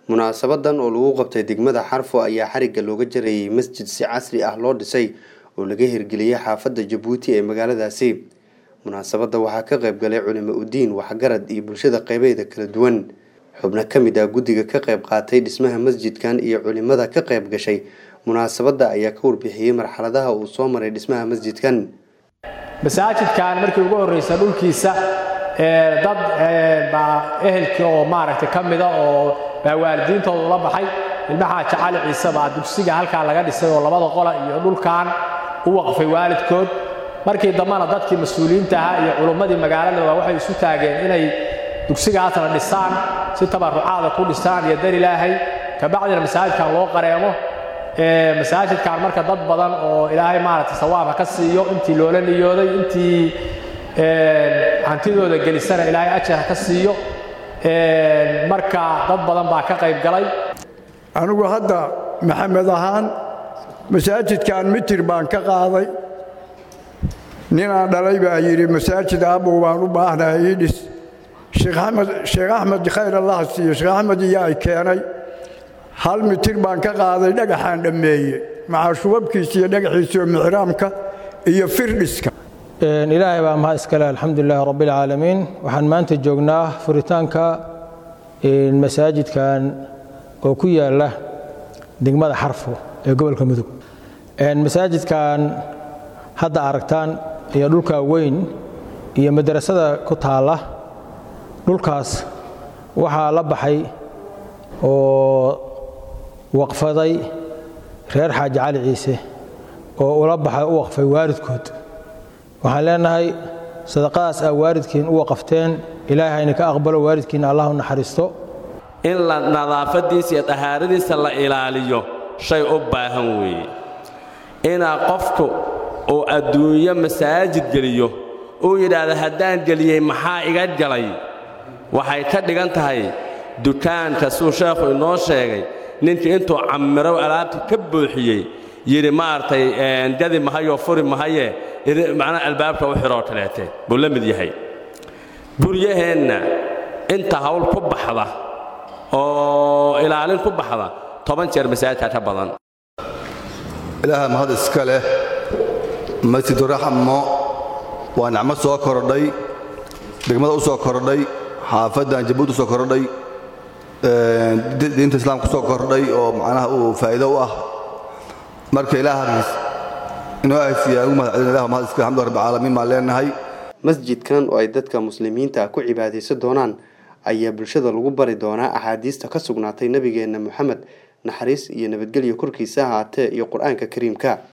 munaasabadan oo lagu qabtay degmada xarfo ayaa xarigga looga jarayay masjid si casri ah loo dhisay oo laga hirgeliyey xaafadda jabuuti ee magaaladaasi munaasabadda waxaa ka qayb galay culimo udiin waxgarad iyo bulshada qeybeeda kala duwan xubno ka mid ah guddiga ka qayb qaatay dhismaha masjidkan iyo culimada ka qayb gashay munaasabadda ayaa ka warbixiyey marxaladaha uu soo maray dhismaha masjidkan masaajidkan markii ugu horreysa dhulkiisa dad baa ehelkii oo maaragtay ka mida oo baa waalidiintooda ula baxay ilmaha jacali ciise baa dugsiga halkaa laga dhisay oo labada qola iyo dhulkan u waqfay waalidkood markii dambena dadkii mas-uuliyiinta ahaa iyo culummadii magaalada waa waxay isu taageen inay dugsigaasna dhisaan si tabarucaada ku dhisaan iyo dar ilaahay kabacdina masaajidkan loo qareemo masaajidkan marka dad badan oo ilaahay maaragtay sawaabka ka siiyo intii loola niyooday intii hantidooda gelisana ilaahay ajar ka siiyo marka dad badan baa ka qayb galay anigu hadda maxamed ahaan masaajidkan mitir baan ka qaaday ninaan dhalay baa yidhi masaajid aabow baan u baahnahay ii dhis sheekh axmed khayr allah siiyo sheekh axmed iyo ay keenay hal mitir baan ka qaaday dhagaxaan dhammeeye maca shubabkiisa iyo dhagaxiisa oo mixraamka iyo firdhiska ilaahay baa mahad iskale alxamdulilahi rabbialcaalamiin waxaan maanta joognaa furitaanka masaajidkan oo ku yaala degmada xarfo ee gobolka mudug masaajidkan hadda aragtaan iyo dhulka weyn iyo madrasada ku taalla dhulkaas waxaa la baxay oo waqfaday reer xaaji cali ciise oo ula baxay u waqfay waalidkood waxaan leenahay sadaqadaas aa waalidkiin u waqafteen ilaahay hayna ka aqbalo waalidkiina allah u naxariisto in la nadaafaddiisa iyo dahaaradiisa la ilaaliyo shay u baahan weeye inaa qofku uu adduunyo masaajid geliyo uu yidhaahdo haddaan geliyey maxaa iga galay waxay ka dhigan tahay dukaanka suu sheekhu inoo sheegay ninkii intuu cammirow alaabta ka buuxiyey yidhi maaragtay gadi mahayoo furi mahaye macnaa albaabka u xidhoo kaleete buu la mid yahay guryaheenna inta hawl ku baxda oo ilaalin ku baxda toban jeer masaajidka ka badan ilaaha mahad iska leh masjiduraxmo waa nicmo soo kordhay degmada u soo kordhay xaafaddan jabuuti u soo kordhay diinta islaamka u soo kordhay oo macnaha uu faa'iido u ah marka ilaahaas inoo ahaysiiya ugu mahad celin ilah mahad iska alxamdu rabbi caalamiin baan leenahay masjidkan oo ay dadka muslimiinta ah ku cibaadaysan doonaan ayaa bulshada lagu bari doonaa axaadiista ka sugnaatay nebigeenna moxamed naxariis iyo nabadgelyo korkiisa ahaatee iyo qur-aanka kariimka